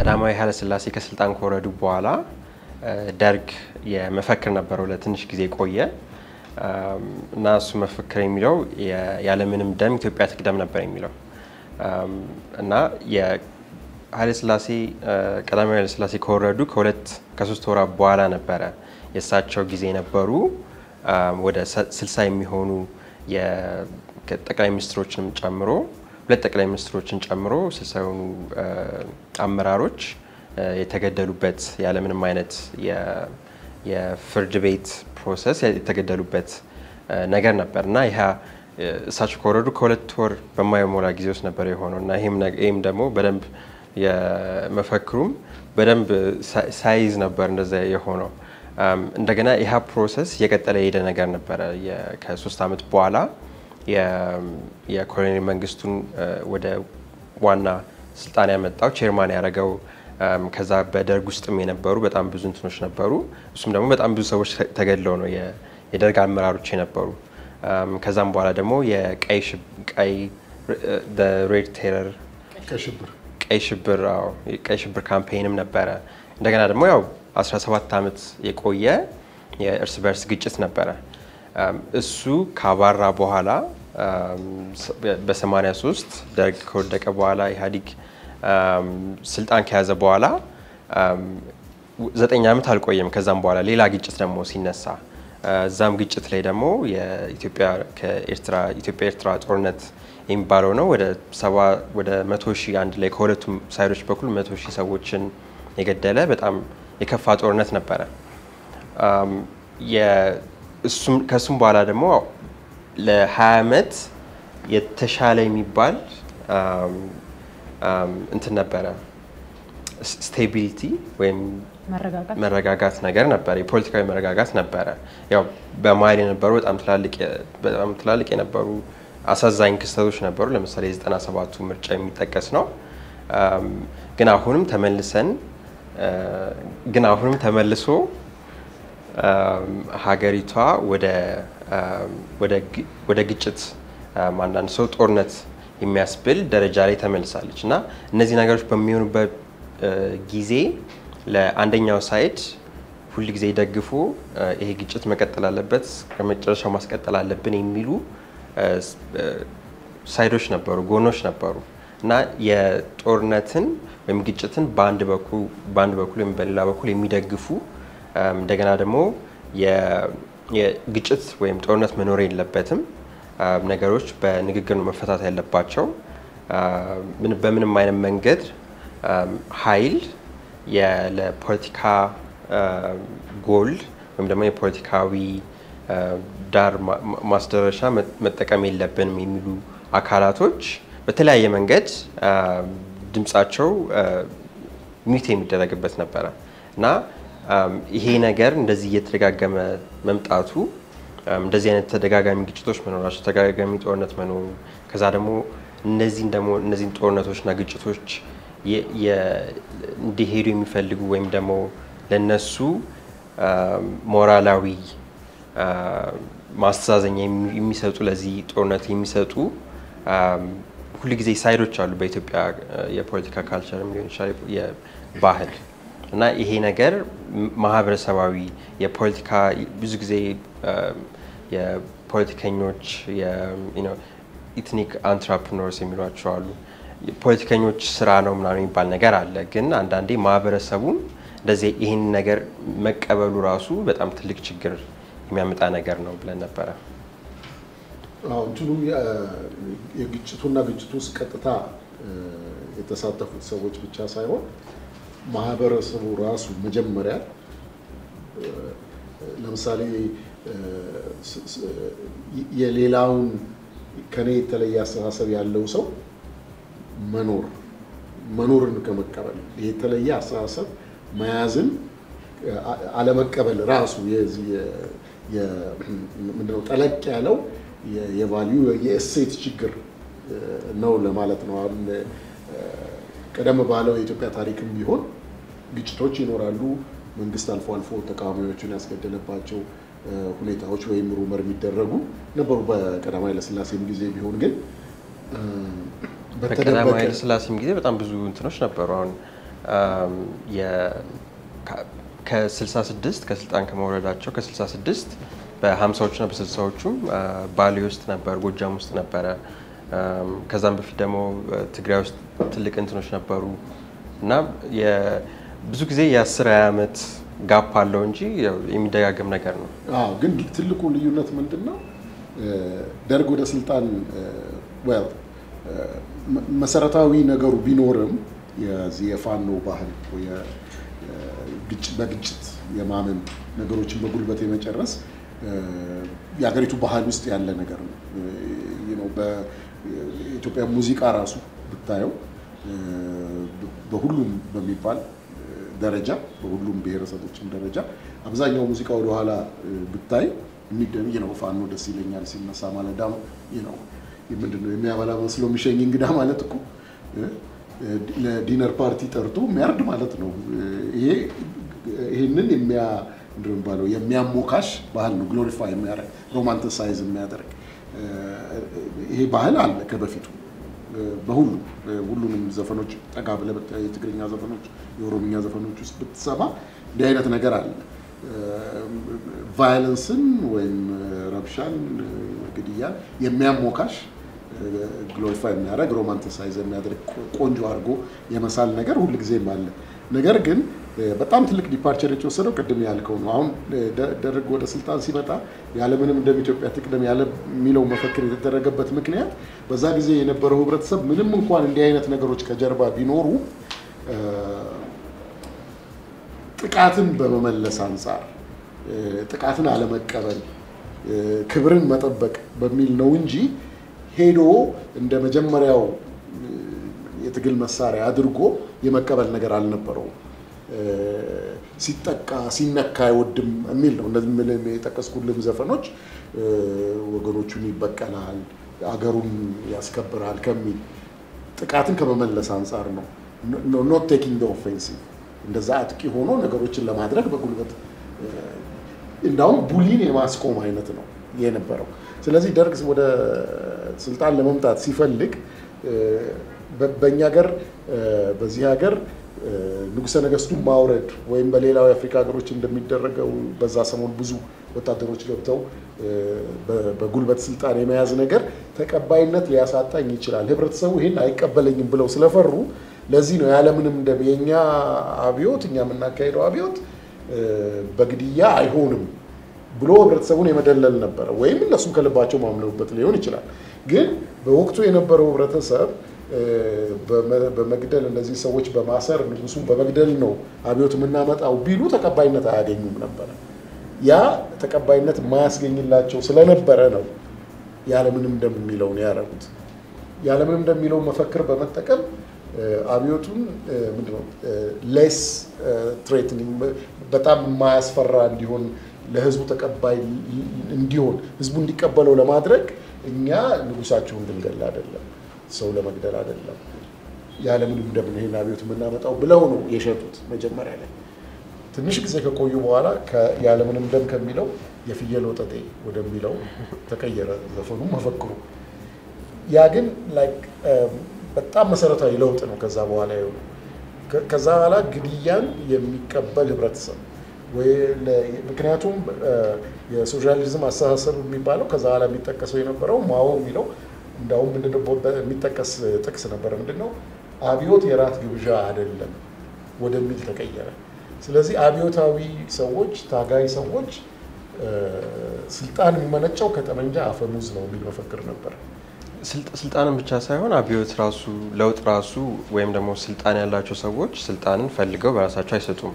ቀዳማዊ ኃይለ ሥላሴ ከስልጣን ከወረዱ በኋላ ደርግ የመፈክር ነበረው ለትንሽ ጊዜ ቆየ እና እሱ መፈክር የሚለው ያለምንም ደም ኢትዮጵያ ትቅደም ነበር የሚለው እና ኃይለ ሥላሴ ቀዳማዊ ኃይለ ሥላሴ ከወረዱ ከሁለት ከሶስት ወራት በኋላ ነበረ የእሳቸው ጊዜ የነበሩ ወደ ስልሳ የሚሆኑ ጠቅላይ ሚኒስትሮችንም ጨምሮ ሁለት ጠቅላይ ሚኒስትሮችን ጨምሮ ስልሳ የሆኑ አመራሮች የተገደሉበት ያለምንም አይነት የፍርድ ቤት ፕሮሰስ የተገደሉበት ነገር ነበር እና ይህ እሳቸው ከወረዱ ከሁለት ወር በማይሞላ ጊዜ ውስጥ ነበር የሆነው እና ይህም ደግሞ በደንብ የመፈክሩም በደንብ ሳይዝ ነበር እንደዛ የሆነው። እንደገና ይህ ፕሮሰስ እየቀጠለ የሄደ ነገር ነበረ። ከሶስት ዓመት በኋላ የኮሎኔል መንግስቱን ወደ ዋና ስልጣን ያመጣው ቼርማን ያደረገው ከዛ በደርግ ውስጥም የነበሩ በጣም ብዙ እንትኖች ነበሩ። እሱም ደግሞ በጣም ብዙ ሰዎች ተገድለው ነው የደርግ አመራሮች የነበሩ። ከዛም በኋላ ደግሞ የቀይ ሬድ ቴረር ቀይ ሽብር ቀይ ሽብር ካምፔይንም ነበረ። እንደገና ደግሞ ያው 17 ዓመት የቆየ የእርስ በርስ ግጭት ነበረ። እሱ ካባራ በኋላ በ83 ደርግ ከወደቀ በኋላ ኢህአዴግ ስልጣን ከያዘ በኋላ ዘጠኝ ዓመት አልቆየም። ከዛም በኋላ ሌላ ግጭት ደግሞ ሲነሳ እዛም ግጭት ላይ ደግሞ የኢትዮጵያ ኤርትራ ጦርነት የሚባለው ነው ወደ ሰባ ወደ መቶ ሺህ አንድ ላይ ከሁለቱም ሳይዶች በኩል መቶ ሺህ ሰዎችን የገደለ በጣም የከፋ ጦርነት ነበረ። ከእሱም በኋላ ደግሞ ለ20 ዓመት የተሻለ የሚባል እንትን ነበረ ስቴቢሊቲ ወይም መረጋጋት ነገር ነበረ። የፖለቲካዊ መረጋጋት ነበረ። ያው በመሀል የነበሩ በጣም ትላልቅ የነበሩ አሳዛኝ ክስተቶች ነበሩ። ለምሳሌ የዘጠና ሰባቱ ምርጫ የሚጠቀስ ነው። ግን አሁንም ተመልሰን ግን አሁንም ተመልሶ ሀገሪቷ ወደ ግጭት አንዳንድ ሰው ጦርነት የሚያስብል ደረጃ ላይ ተመልሳለች እና እነዚህ ነገሮች በሚሆኑበት ጊዜ ለአንደኛው ሳይድ ሁል ጊዜ ደግፎ ይሄ ግጭት መቀጠል አለበት ከመጨረሻው ማስቀጠል አለብን የሚሉ ሳይዶች ነበሩ፣ ጎኖች ነበሩ እና የጦርነትን ወይም ግጭትን በአንድ በኩል ወይም በሌላ በኩል የሚደግፉ እንደገና ደግሞ የግጭት ወይም ጦርነት መኖር የለበትም ነገሮች በንግግር ነው መፈታት ያለባቸው። በምንም አይነት መንገድ ኃይል ለፖለቲካ ጎል ወይም ደግሞ የፖለቲካዊ ዳር ማስደረሻ መጠቀም የለብንም የሚሉ አካላቶች በተለያየ መንገድ ድምፃቸው ሚት የሚደረግበት ነበረ እና ይሄ ነገር እንደዚህ እየተደጋገመ መምጣቱ እንደዚህ አይነት ተደጋጋሚ ግጭቶች መኖራቸው ተደጋጋሚ ጦርነት መኖሩ ከዛ ደግሞ እነዚህን ደግሞ እነዚህን ጦርነቶችና ግጭቶች እንዲሄዱ የሚፈልጉ ወይም ደግሞ ለነሱ ሞራላዊ ማስተዛዘኛ የሚሰጡ ለዚህ ጦርነት የሚሰጡ ሁልጊዜ ሳይዶች አሉ በኢትዮጵያ የፖለቲካ ካልቸር ሊሆን ይችላል የባህል እና ይሄ ነገር ማህበረሰባዊ የፖለቲካ ብዙ ጊዜ የፖለቲከኞች ኢትኒክ አንትራፕኖርስ የሚሏቸው አሉ። ፖለቲከኞች ስራ ነው ምናምን የሚባል ነገር አለ። ግን አንዳንዴ ማህበረሰቡም እንደዚህ ይህን ነገር መቀበሉ ራሱ በጣም ትልቅ ችግር የሚያመጣ ነገር ነው ብለን ነበረ። እንትኑ የግጭቱና ግጭቱ ውስጥ ቀጥታ የተሳተፉት ሰዎች ብቻ ሳይሆን ማህበረሰቡ ራሱ መጀመሪያ ለምሳሌ የሌላውን ከኔ የተለየ አስተሳሰብ ያለው ሰው መኖር መኖርን ከመቀበል የተለየ አስተሳሰብ መያዝን አለመቀበል ራሱ ምንድነው ጠለቅ ያለው የቫሊዩ የእሴት ችግር ነው ለማለት ነው። አሁን ቀደም ባለው የኢትዮጵያ ታሪክም ቢሆን ግጭቶች ይኖራሉ። መንግስት አልፎ አልፎ ተቃዋሚዎችን ያስገደለባቸው ሁኔታዎች ወይም ሩመር የሚደረጉ ነበሩ። በቀዳማዊ ኃይለሥላሴም ጊዜ ቢሆን ግን በቀዳማዊ ኃይለሥላሴም ጊዜ በጣም ብዙ እንትኖች ነበሩ። አሁን ከ66 ከስልጣን ከመውረዳቸው ከ66 በ50ዎቹና በ60ዎቹም ባሌ ውስጥ ነበር፣ ጎጃም ውስጥ ነበረ። ከዛም በፊት ደግሞ ትግራይ ውስጥ ትልቅ እንትኖች ነበሩ እና ብዙ ጊዜ የ10 20 ዓመት ጋፕ አለው እንጂ የሚደጋገም ነገር ነው። አዎ፣ ግን ትልቁ ልዩነት ምንድን ነው? ደርግ ወደ ስልጣን መሰረታዊ ነገሩ ቢኖርም የዚህ የፋኖ ባህል በግጭት የማመን ነገሮችን በጉልበት የመጨረስ የሀገሪቱ ባህል ውስጥ ያለ ነገር ነው። በኢትዮጵያ ሙዚቃ ራሱ ብታየው በሁሉም በሚባል ደረጃ በሁሉም ብሔረሰቦችም ደረጃ አብዛኛው ሙዚቃ ወደኋላ ብታይ ነው ፋኖ ደስ ይለኛል ሲነሳ ማለዳ ነው ምንድን ነው የሚያበላ መስሎ የሚሸኝ እንግዳ ማለት እኮ ለዲነር ፓርቲ ጠርቶ የሚያርድ ማለት ነው። ይሄ ይህንን የሚባለው የሚያሞካሽ ባህል ነው። ግሎሪፋይ የሚያደርግ ሮማንቲሳይዝ የሚያደርግ ይሄ ባህል አለ ከበፊቱ በሁሉም ሁሉንም ዘፈኖች ጠጋ ብለህ ብታይ የትግርኛ ዘፈኖች፣ የኦሮምኛ ዘፈኖች ውስጥ ብትሰማ እንዲህ አይነት ነገር አለ። ቫዮለንስን ወይም ረብሻን፣ ግድያን የሚያሞካሽ ግሎሪፋይ የሚያደርግ ሮማንቲሳይዝ የሚያደርግ ቆንጆ አድርጎ የመሳል ነገር ሁልጊዜም አለ። ነገር ግን በጣም ትልቅ ዲፓርቸር የተወሰደው ቅድም ያልከው ነው። አሁን ደርግ ወደ ስልጣን ሲመጣ ያለምንም ደም ኢትዮጵያ ትቅደም ያለ የሚለው መፈክር የተደረገበት ምክንያት በዛ ጊዜ የነበረው ህብረተሰብ ምንም እንኳን እንዲህ አይነት ነገሮች ከጀርባ ቢኖሩ ጥቃትን በመመለስ አንጻር ጥቃትን አለመቀበል፣ ክብርን መጠበቅ በሚል ነው እንጂ ሄዶ እንደ መጀመሪያው የትግል መሳሪያ አድርጎ የመቀበል ነገር አልነበረውም። ሲጠቃ ሲነካ አይወድም የሚል ነው። እነዚህ የጠቀስኩልም ዘፈኖች ወገኖቹን ይበቀላል፣ አገሩን ያስከብራል ከሚል ጥቃትን ከመመለስ አንጻር ነው። ኖት ቴኪንግ ኦፌንሲቭ እንደዛ አጥቂ ሆኖ ነገሮችን ለማድረግ በጉልበት እንዳውም ቡሊን የማስቆም አይነት ነው የነበረው። ስለዚህ ደርግ ወደ ስልጣን ለመምጣት ሲፈልግ በእኛ ሀገር በዚህ ሀገር ንጉሠ ነገሥቱን ማውረድ ወይም በሌላው የአፍሪካ ሀገሮች እንደሚደረገው በዛ ሰሞን ብዙ ወታደሮች ገብተው በጉልበት ስልጣን የመያዝ ነገር ተቀባይነት ሊያሳጣኝ ይችላል፣ ህብረተሰቡ ይህን አይቀበለኝም ብለው ስለፈሩ ለዚህ ነው ያለምንም ደም የእኛ አብዮት እኛ የምናካሄደው አብዮት በግድያ አይሆንም ብሎ ህብረተሰቡን የመደለል ነበረ። ወይም እነሱም ከልባቸው ማምነውበት ሊሆን ይችላል። ግን በወቅቱ የነበረው ህብረተሰብ በመግደል እነዚህ ሰዎች በማሰር ንጉሱን በመግደል ነው አብዮት የምናመጣው ቢሉ ተቀባይነት አያገኙም ነበረ። ያ ተቀባይነት የማያስገኝላቸው ስለነበረ ነው ያለምንም ደም የሚለውን ያደረጉት። ያለምንም ደም የሚለውን መፈክር በመጠቀም አብዮቱን ምንድነው ሌስ ትሬትኒንግ በጣም የማያስፈራ እንዲሆን ለህዝቡ ተቀባይ እንዲሆን ህዝቡ እንዲቀበለው ለማድረግ እኛ ንጉሳችሁን ልንገል አይደለም ሰው ለመግደል አይደለም ያለምንም ደም ይሄን አብዮት የምናመጣው ብለው ነው የሸጡት መጀመሪያ ላይ። ትንሽ ጊዜ ከቆዩ በኋላ ያለምንም ደም ከሚለው የፍየል ወጠጤ ወደሚለው ተቀየረ ዘፈኑ መፈክሩ። ያ ግን በጣም መሰረታዊ ለውጥ ነው። ከዛ በኋላ የሆኑ ከዛ በኋላ ግድያን የሚቀበል ህብረተሰብ ምክንያቱም የሶሻሊዝም አስተሳሰብ የሚባለው ከዛ በኋላ የሚጠቀሰው የነበረው ማኦ የሚለው እንዳውም ምንድነው የሚጠቀስ ጥቅስ ነበረ። ምንድነው አብዮት የራት ግብዣ አይደለም ወደሚል ተቀየረ። ስለዚህ አብዮታዊ ሰዎች፣ ታጋይ ሰዎች ስልጣን የሚመነጨው ከጠመንጃ አፈሙዝ ነው የሚል መፈክር ነበር። ስልጣንን ብቻ ሳይሆን አብዮት ራሱ ለውጥ ራሱ ወይም ደግሞ ስልጣን ያላቸው ሰዎች ስልጣንን ፈልገው በራሳቸው አይሰጡም።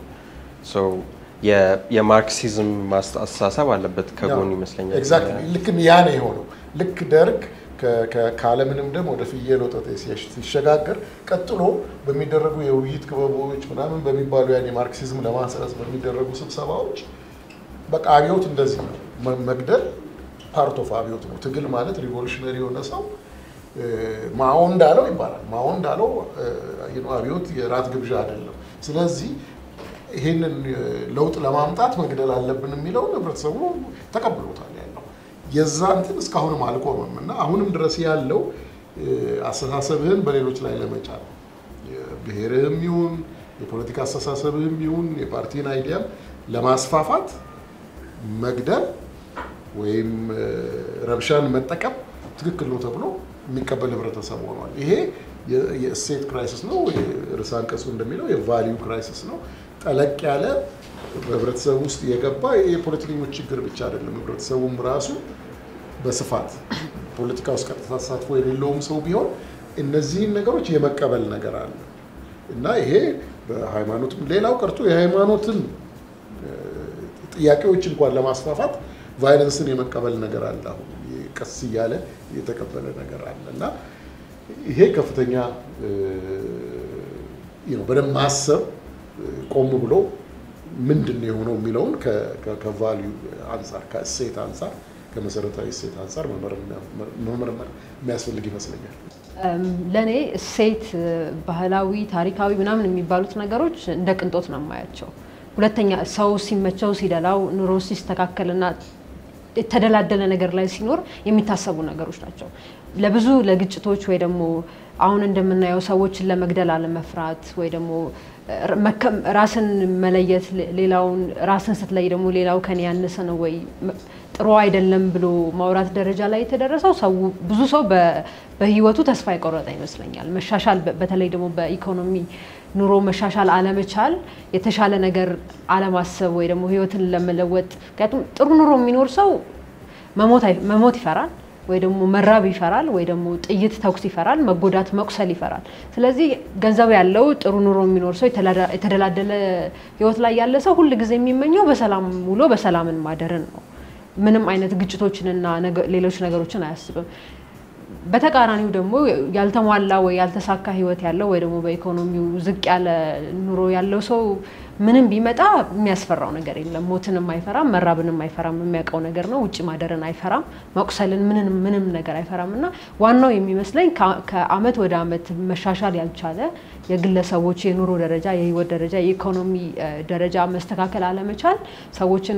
የማርክሲዝም አስተሳሰብ አለበት ከጎኑ ይመስለኛል። ኤግዛክትሊ ልክ ያ ነው የሆነው። ልክ ደርግ ካለምንም ደም ወደ ፍየል ወጠጤ ሲሸጋገር ቀጥሎ በሚደረጉ የውይይት ክበቦች ምናምን በሚባሉ ያን የማርክሲዝም ለማሰረጽ በሚደረጉ ስብሰባዎች በቃ አብዮት እንደዚህ ነው። መግደል ፓርት ኦፍ አብዮት ነው። ትግል ማለት ሪቮሉሽነሪ የሆነ ሰው ማኦ እንዳለው ይባላል። ማኦ እንዳለው አብዮት የራት ግብዣ አይደለም። ስለዚህ ይህንን ለውጥ ለማምጣት መግደል አለብን የሚለውን ህብረተሰቡ ተቀብሎታል ያለው የዛ እንትን እስካሁንም አልቆመም እና አሁንም ድረስ ያለው አስተሳሰብህን በሌሎች ላይ ለመጫን ብሔርህም ይሁን የፖለቲካ አስተሳሰብህም ይሁን የፓርቲን አይዲያም ለማስፋፋት መግደል ወይም ረብሻን መጠቀም ትክክል ነው ተብሎ የሚቀበል ህብረተሰብ ሆኗል። ይሄ የእሴት ክራይሲስ ነው። ርዕሰ አንቀጹ እንደሚለው የቫሊዩ ክራይሲስ ነው። ጠለቅ ያለ በህብረተሰቡ ውስጥ የገባ የፖለቲከኞች ችግር ብቻ አይደለም። ህብረተሰቡም ራሱ በስፋት ፖለቲካ ውስጥ ቀጥታ ተሳትፎ የሌለውም ሰው ቢሆን እነዚህን ነገሮች የመቀበል ነገር አለ እና ይሄ በሃይማኖትም ሌላው ቀርቶ የሃይማኖትን ጥያቄዎች እንኳን ለማስፋፋት ቫይለንስን የመቀበል ነገር አለ። አሁን ቀስ እያለ የተቀበለ ነገር አለ እና ይሄ ከፍተኛ በደንብ ማሰብ ቆም ብሎ ምንድን ነው የሆነው የሚለውን ከቫሊዩ አንጻር ከእሴት አንጻር ከመሰረታዊ እሴት አንጻር መመርመር የሚያስፈልግ ይመስለኛል። ለእኔ እሴት፣ ባህላዊ፣ ታሪካዊ ምናምን የሚባሉት ነገሮች እንደ ቅንጦት ነው የማያቸው። ሁለተኛ ሰው ሲመቸው ሲደላው ኑሮ ሲስተካከልና የተደላደለ ነገር ላይ ሲኖር የሚታሰቡ ነገሮች ናቸው። ለብዙ ለግጭቶች ወይ ደግሞ አሁን እንደምናየው ሰዎችን ለመግደል አለመፍራት ወይ ደግሞ ራስን መለየት ሌላውን ራስን ስትለይ ደግሞ ሌላው ከኔ ያነሰ ነው ወይ ጥሩ አይደለም ብሎ ማውራት ደረጃ ላይ የተደረሰው ሰው ብዙ ሰው በህይወቱ ተስፋ የቆረጠ ይመስለኛል። መሻሻል በተለይ ደግሞ በኢኮኖሚ ኑሮ መሻሻል አለመቻል፣ የተሻለ ነገር አለማሰብ ወይ ደግሞ ህይወትን ለመለወጥ ምክንያቱም ጥሩ ኑሮ የሚኖር ሰው መሞት ይፈራል ወይ ደግሞ መራብ ይፈራል ወይ ደግሞ ጥይት ተኩስ ይፈራል፣ መጎዳት መቁሰል ይፈራል። ስለዚህ ገንዘብ ያለው ጥሩ ኑሮ የሚኖር ሰው የተደላደለ ህይወት ላይ ያለ ሰው ሁል ጊዜ የሚመኘው በሰላም ውሎ በሰላምን ማደርን ነው። ምንም አይነት ግጭቶችንና ሌሎች ነገሮችን አያስብም። በተቃራኒው ደግሞ ያልተሟላ ወይ ያልተሳካ ህይወት ያለው ወይ ደግሞ በኢኮኖሚው ዝቅ ያለ ኑሮ ያለው ሰው ምንም ቢመጣ የሚያስፈራው ነገር የለም። ሞትንም አይፈራም፣ መራብንም አይፈራም። የሚያውቀው ነገር ነው። ውጭ ማደርን አይፈራም፣ መቁሰልን ምንም ምንም ነገር አይፈራም። እና ዋናው የሚመስለኝ ከአመት ወደ አመት መሻሻል ያልቻለ የግለሰቦች የኑሮ ደረጃ፣ የህይወት ደረጃ፣ የኢኮኖሚ ደረጃ መስተካከል አለመቻል ሰዎችን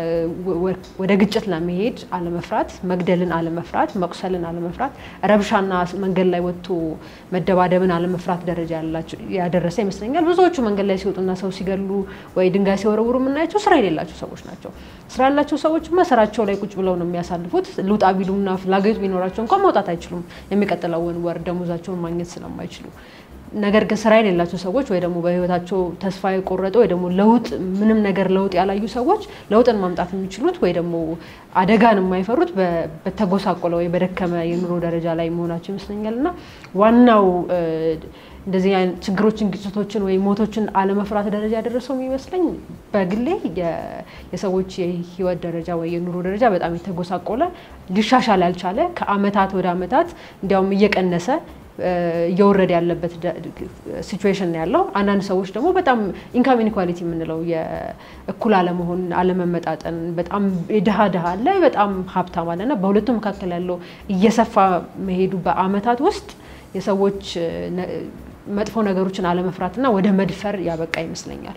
ወደ ግጭት ለመሄድ አለመፍራት፣ መግደልን አለመፍራት፣ መቁሰልን አለመፍራት፣ ረብሻና መንገድ ላይ ወጥቶ መደባደብን አለመፍራት ደረጃ ያደረሰ ይመስለኛል። ብዙዎቹ መንገድ ላይ ሲወጡና ሰው ሲገሉ ወይ ድንጋይ ሲወረውሩ የምናያቸው ስራ የሌላቸው ሰዎች ናቸው። ስራ ያላቸው ሰዎችማ ስራቸው ላይ ቁጭ ብለው ነው የሚያሳልፉት። ልውጣ ቢሉና ፍላጎት ቢኖራቸው እንኳን መውጣት አይችሉም፣ የሚቀጥለውን ወር ደሞዛቸውን ማግኘት ስለማይችሉ። ነገር ግን ስራ የሌላቸው ሰዎች ወይ ደግሞ በህይወታቸው ተስፋ የቆረጠ ወይ ደግሞ ለውጥ ምንም ነገር ለውጥ ያላዩ ሰዎች ለውጥን ማምጣት የሚችሉት ወይ ደግሞ አደጋን የማይፈሩት በተጎሳቆለ ወይ በደከመ የኑሮ ደረጃ ላይ መሆናቸው ይመስለኛል እና ዋናው እንደዚህ አይነት ችግሮችን፣ ግጭቶችን ወይ ሞቶችን አለመፍራት ደረጃ ያደረሰው የሚመስለኝ በግሌ የሰዎች የህይወት ደረጃ ወይ የኑሮ ደረጃ በጣም የተጎሳቆለ ሊሻሻል ያልቻለ ከአመታት ወደ አመታት እንዲያውም እየቀነሰ እየወረደ ያለበት ሲቹዌሽን ያለው። አንዳንድ ሰዎች ደግሞ በጣም ኢንካም ኢኒኳሊቲ የምንለው የእኩል አለመሆን አለመመጣጠን፣ በጣም ድሃ ድሃ አለ፣ በጣም ሀብታም አለ እና በሁለቱ መካከል ያለው እየሰፋ መሄዱ በአመታት ውስጥ የሰዎች መጥፎ ነገሮችን አለመፍራትና ወደ መድፈር ያበቃ ይመስለኛል።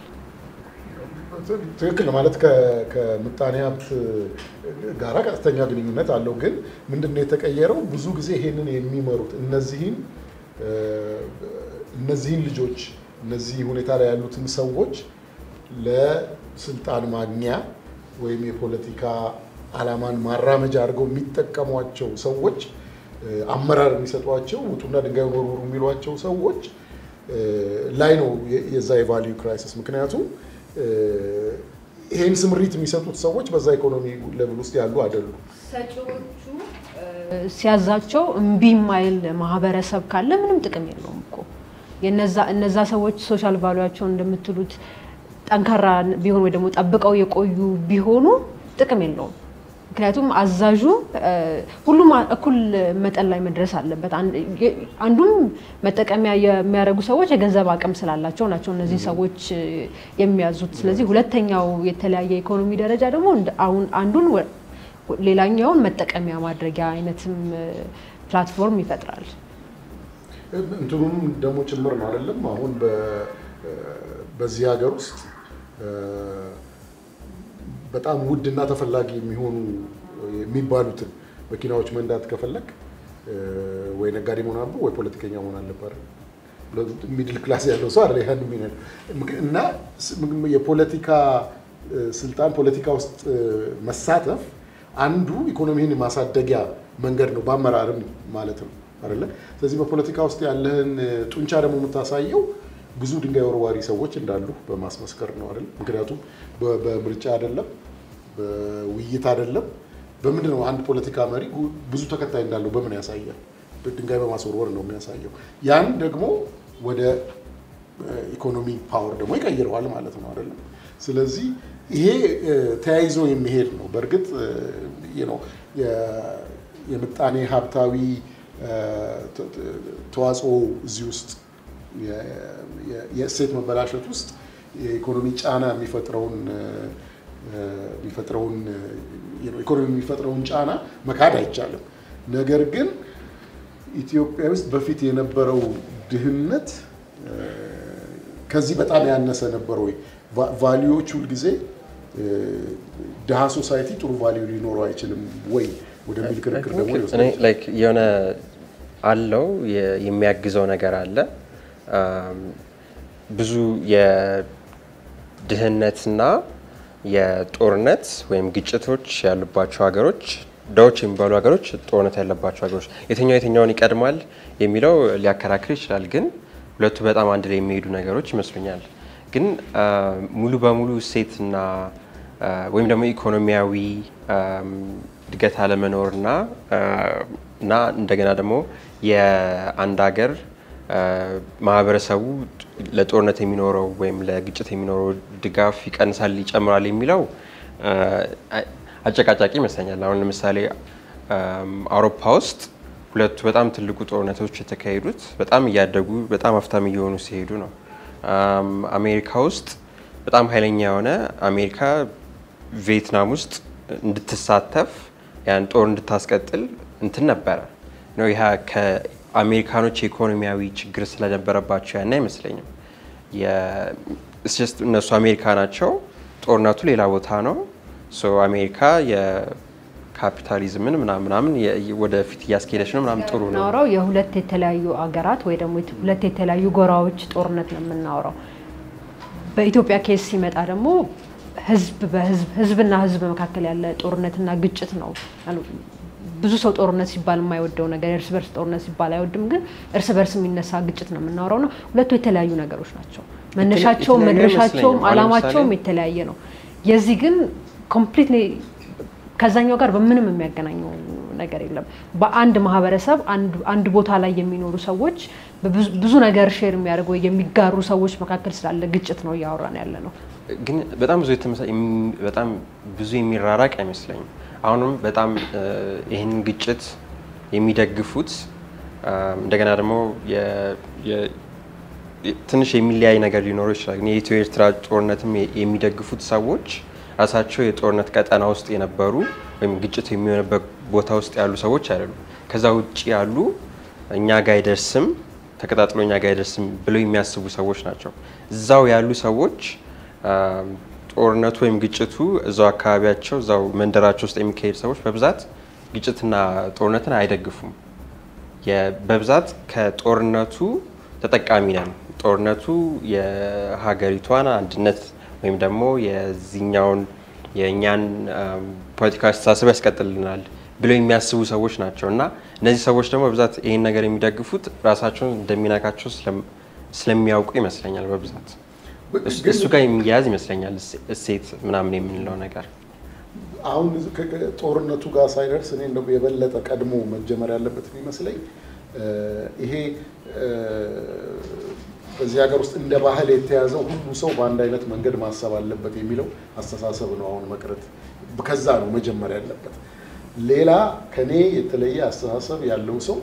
ትክክል ማለት ከምጣኔ ሀብት ጋራ ቀጥተኛ ግንኙነት አለው። ግን ምንድን ነው የተቀየረው? ብዙ ጊዜ ይሄንን የሚመሩት እነዚህን እነዚህን ልጆች እነዚህ ሁኔታ ላይ ያሉትን ሰዎች ለስልጣን ማግኛ ወይም የፖለቲካ ዓላማን ማራመጃ አድርገው የሚጠቀሟቸው ሰዎች አመራር የሚሰጧቸው ውጡና ድንጋይ ወርውሩ የሚሏቸው ሰዎች ላይ ነው የዛ የቫሊዩ ክራይሲስ ምክንያቱም ይሄን ስምሪት የሚሰጡት ሰዎች በዛ ኢኮኖሚ ሌቭል ውስጥ ያሉ አይደሉም። ሰጪዎቹ ሲያዛቸው እምቢ የማይል ማህበረሰብ ካለ ምንም ጥቅም የለውም እኮ እነዛ ሰዎች ሶሻል ቫሉያቸውን እንደምትሉት ጠንካራ ቢሆን ወይ ደግሞ ጠብቀው የቆዩ ቢሆኑ ጥቅም የለውም። ምክንያቱም አዛዡ ሁሉም እኩል መጠን ላይ መድረስ አለበት። አንዱም መጠቀሚያ የሚያደርጉ ሰዎች የገንዘብ አቅም ስላላቸው ናቸው እነዚህ ሰዎች የሚያዙት። ስለዚህ ሁለተኛው የተለያየ ኢኮኖሚ ደረጃ ደግሞ አሁን አንዱን ሌላኛውን መጠቀሚያ ማድረጊያ አይነትም ፕላትፎርም ይፈጥራል። እንትኑም ደግሞ ጭምር ነው አይደለም። አሁን በዚህ ሀገር ውስጥ በጣም ውድና ተፈላጊ የሚሆኑ የሚባሉትን መኪናዎች መንዳት ከፈለግ ወይ ነጋዴ መሆን አለብህ ወይ ፖለቲከኛ መሆን አለብህ። ሚድል ክላስ ያለው ሰው አይደል ያን የሚነዳው እና የፖለቲካ ስልጣን ፖለቲካ ውስጥ መሳተፍ አንዱ ኢኮኖሚህን ማሳደጊያ መንገድ ነው፣ በአመራርም ማለት ነው አይደለ? ስለዚህ በፖለቲካ ውስጥ ያለህን ጡንቻ ደግሞ የምታሳየው ብዙ ድንጋይ ወርዋሪ ሰዎች እንዳሉ በማስመስከር ነው አይደል? ምክንያቱም በምርጫ አይደለም፣ በውይይት አይደለም። በምንድን ነው አንድ ፖለቲካ መሪ ብዙ ተከታይ እንዳለው በምን ያሳያል? ድንጋይ በማስወርወር ነው የሚያሳየው። ያን ደግሞ ወደ ኢኮኖሚ ፓወር ደግሞ ይቀይረዋል ማለት ነው አይደለም? ስለዚህ ይሄ ተያይዞ የሚሄድ ነው። በእርግጥ የምጣኔ ሀብታዊ ተዋጽኦ እዚህ ውስጥ የእሴት መበላሸት ውስጥ የኢኮኖሚ ጫና የሚፈጥረውን የሚፈጥረውን ኢኮኖሚ የሚፈጥረውን ጫና መካድ አይቻልም። ነገር ግን ኢትዮጵያ ውስጥ በፊት የነበረው ድህነት ከዚህ በጣም ያነሰ ነበር ወይ? ቫሊዎች ሁልጊዜ ድሃ ሶሳይቲ ጥሩ ቫሊዩ ሊኖረው አይችልም ወይ ወደሚል ክርክር ደግሞ የሆነ አለው የሚያግዘው ነገር አለ። ብዙ የድህነትና የጦርነት ወይም ግጭቶች ያሉባቸው ሀገሮች ድሃዎች የሚባሉ ሀገሮች ጦርነት ያለባቸው ሀገሮች የትኛው የትኛውን ይቀድማል የሚለው ሊያከራክር ይችላል። ግን ሁለቱ በጣም አንድ ላይ የሚሄዱ ነገሮች ይመስሉኛል። ግን ሙሉ በሙሉ እሴትና ወይም ደግሞ ኢኮኖሚያዊ እድገት አለመኖርና እና እንደገና ደግሞ የአንድ ሀገር ማህበረሰቡ ለጦርነት የሚኖረው ወይም ለግጭት የሚኖረው ድጋፍ ይቀንሳል፣ ይጨምራል የሚለው አጨቃጫቂ ይመስለኛል። አሁን ለምሳሌ አውሮፓ ውስጥ ሁለቱ በጣም ትልቁ ጦርነቶች የተካሄዱት በጣም እያደጉ በጣም ሀብታም እየሆኑ ሲሄዱ ነው። አሜሪካ ውስጥ በጣም ኃይለኛ የሆነ አሜሪካ ቪየትናም ውስጥ እንድትሳተፍ ያን ጦር እንድታስቀጥል እንትን ነበረ ነው። ይህ ከአሜሪካኖች የኢኮኖሚያዊ ችግር ስለነበረባቸው ያን አይመስለኝም። እነሱ አሜሪካ ናቸው፣ ጦርነቱ ሌላ ቦታ ነው። አሜሪካ የካፒታሊዝምን ምናምን ምናምን ወደፊት እያስኬደች ነው ምናምን ጥሩ ነው። የምናወራው የሁለት የተለያዩ አገራት ወይ ደግሞ ሁለት የተለያዩ ጎራዎች ጦርነት ነው የምናወራው። በኢትዮጵያ ኬስ ሲመጣ ደግሞ ህዝብ በህዝብ ህዝብና ህዝብ መካከል ያለ ጦርነትና ግጭት ነው። ብዙ ሰው ጦርነት ሲባል የማይወደው ነገር እርስ በርስ ጦርነት ሲባል አይወድም፣ ግን እርስ በርስ የሚነሳ ግጭት ነው የምናወራው ነው። ሁለቱ የተለያዩ ነገሮች ናቸው። መነሻቸውም መድረሻቸውም አላማቸውም የተለያየ ነው። የዚህ ግን ኮምፕሊትሊ ከዛኛው ጋር በምንም የሚያገናኘው ነገር የለም። በአንድ ማህበረሰብ አንድ ቦታ ላይ የሚኖሩ ሰዎች ብዙ ነገር ሼር የሚያደርጉ ወይ የሚጋሩ ሰዎች መካከል ስላለ ግጭት ነው እያወራን ያለ ነው። ግን በጣም ብዙ በጣም ብዙ የሚራራቅ አይመስለኝም። አሁንም በጣም ይህንን ግጭት የሚደግፉት እንደገና ደግሞ ትንሽ የሚለያይ ነገር ሊኖረው ይችላል። ግን የኢትዮ ኤርትራ ጦርነትም የሚደግፉት ሰዎች ራሳቸው የጦርነት ቀጠና ውስጥ የነበሩ ወይም ግጭት የሚሆንበት ቦታ ውስጥ ያሉ ሰዎች አይደሉም። ከዛ ውጭ ያሉ እኛ ጋ አይደርስም ተቀጣጥሎ እኛ ጋ አይደርስም ብለው የሚያስቡ ሰዎች ናቸው። እዛው ያሉ ሰዎች ጦርነቱ ወይም ግጭቱ እዛው አካባቢያቸው እዛው መንደራቸው ውስጥ የሚካሄድ ሰዎች በብዛት ግጭትና ጦርነትን አይደግፉም። በብዛት ከጦርነቱ ተጠቃሚ ነን። ጦርነቱ የሀገሪቷን አንድነት ወይም ደግሞ የዚህኛውን የእኛን ፖለቲካዊ አስተሳሰብ ያስቀጥልናል ብለው የሚያስቡ ሰዎች ናቸው እና እነዚህ ሰዎች ደግሞ በብዛት ይህን ነገር የሚደግፉት ራሳቸውን እንደሚነካቸው ስለሚያውቁ ይመስለኛል በብዛት እሱ ጋር የሚያያዝ ይመስለኛል እሴት ምናምን የምንለው ነገር። አሁን ጦርነቱ ጋር ሳይደርስ እኔ እንደው የበለጠ ቀድሞ መጀመር ያለበት የሚመስለኝ ይሄ በዚህ ሀገር ውስጥ እንደ ባህል የተያዘው ሁሉ ሰው በአንድ አይነት መንገድ ማሰብ አለበት የሚለው አስተሳሰብ ነው አሁን መቅረት፣ ከዛ ነው መጀመር ያለበት። ሌላ ከኔ የተለየ አስተሳሰብ ያለው ሰው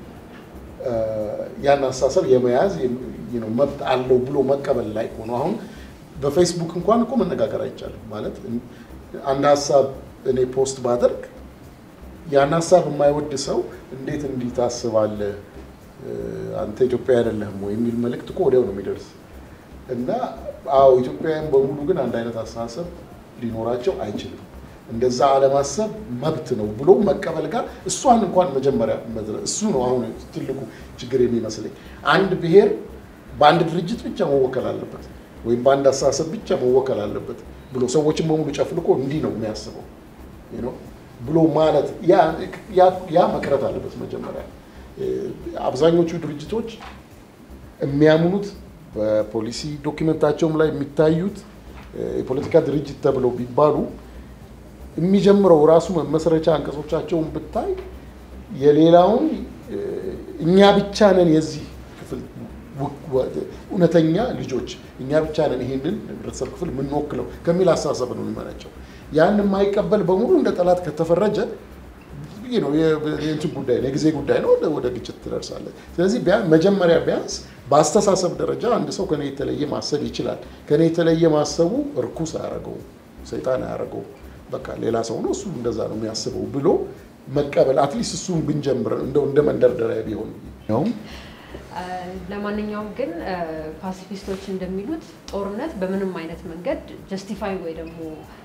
ያን አስተሳሰብ የመያዝ መብት አለው ብሎ መቀበል ላይ ሆኖ አሁን በፌስቡክ እንኳን እኮ መነጋገር አይቻልም። ማለት አንድ ሀሳብ እኔ ፖስት ባደርግ ያን ሀሳብ የማይወድ ሰው እንዴት እንዲህ ታስባለህ አንተ ኢትዮጵያ አይደለህም ወይ የሚል መልእክት እኮ ወዲያው ነው የሚደርስ እና አዎ ኢትዮጵያውያን በሙሉ ግን አንድ አይነት አስተሳሰብ ሊኖራቸው አይችልም። እንደዛ አለማሰብ መብት ነው ብሎ መቀበል ጋር እሷን እንኳን መጀመሪያ መድረስ እሱ ነው አሁን ትልቁ ችግር የሚመስለኝ። አንድ ብሔር በአንድ ድርጅት ብቻ መወከል አለበት ወይም በአንድ አስተሳሰብ ብቻ መወከል አለበት ብሎ ሰዎችን በሙሉ ጨፍልቆ እንዲህ ነው የሚያስበው ብሎ ማለት ያ መቅረት አለበት። መጀመሪያ አብዛኞቹ ድርጅቶች የሚያምኑት በፖሊሲ ዶኪመንታቸውም ላይ የሚታዩት የፖለቲካ ድርጅት ተብለው ቢባሉ የሚጀምረው ራሱ መመስረቻ አንቀጾቻቸውን ብታይ የሌላውን እኛ ብቻ ነን የዚህ ክፍል እውነተኛ ልጆች እኛ ብቻ ነን ይሄንን ህብረተሰብ ክፍል የምንወክለው ከሚል አስተሳሰብ ነው የሚመነጨው። ያን የማይቀበል በሙሉ እንደ ጠላት ከተፈረጀ ነው የእንትን ጉዳይ ነው፣ የጊዜ ጉዳይ ነው። ወደ ግጭት ትደርሳለህ። ስለዚህ መጀመሪያ ቢያንስ በአስተሳሰብ ደረጃ አንድ ሰው ከኔ የተለየ ማሰብ ይችላል። ከኔ የተለየ ማሰቡ እርኩስ አያደርገውም፣ ሰይጣን አያደርገውም። በቃ ሌላ ሰው ነው እሱ እንደዛ ነው የሚያስበው ብሎ መቀበል አትሊስት እሱን ብንጀምር እንደው እንደ መንደርደሪያ ቢሆን ነውም። ለማንኛውም ግን ፓሲፊስቶች እንደሚሉት ጦርነት በምንም አይነት መንገድ ጀስቲፋይ ወይ ደግሞ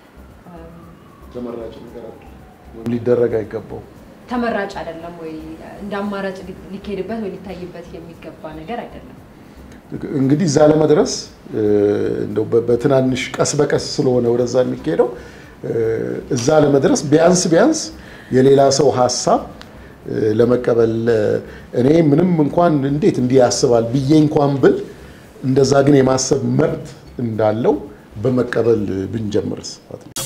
ተመራጭ ነገር ሊደረግ አይገባው ተመራጭ አይደለም ወይ እንደ አማራጭ ሊካሄድበት ወይ ሊታይበት የሚገባ ነገር አይደለም። እንግዲህ እዛ ለመድረስ እንደው በትናንሽ ቀስ በቀስ ስለሆነ ወደዛ የሚካሄደው እዛ ለመድረስ ቢያንስ ቢያንስ የሌላ ሰው ሀሳብ ለመቀበል እኔ ምንም እንኳን እንዴት እንዲህ ያስባል ብዬ እንኳን ብል እንደዛ ግን የማሰብ መብት እንዳለው በመቀበል ብንጀምርስ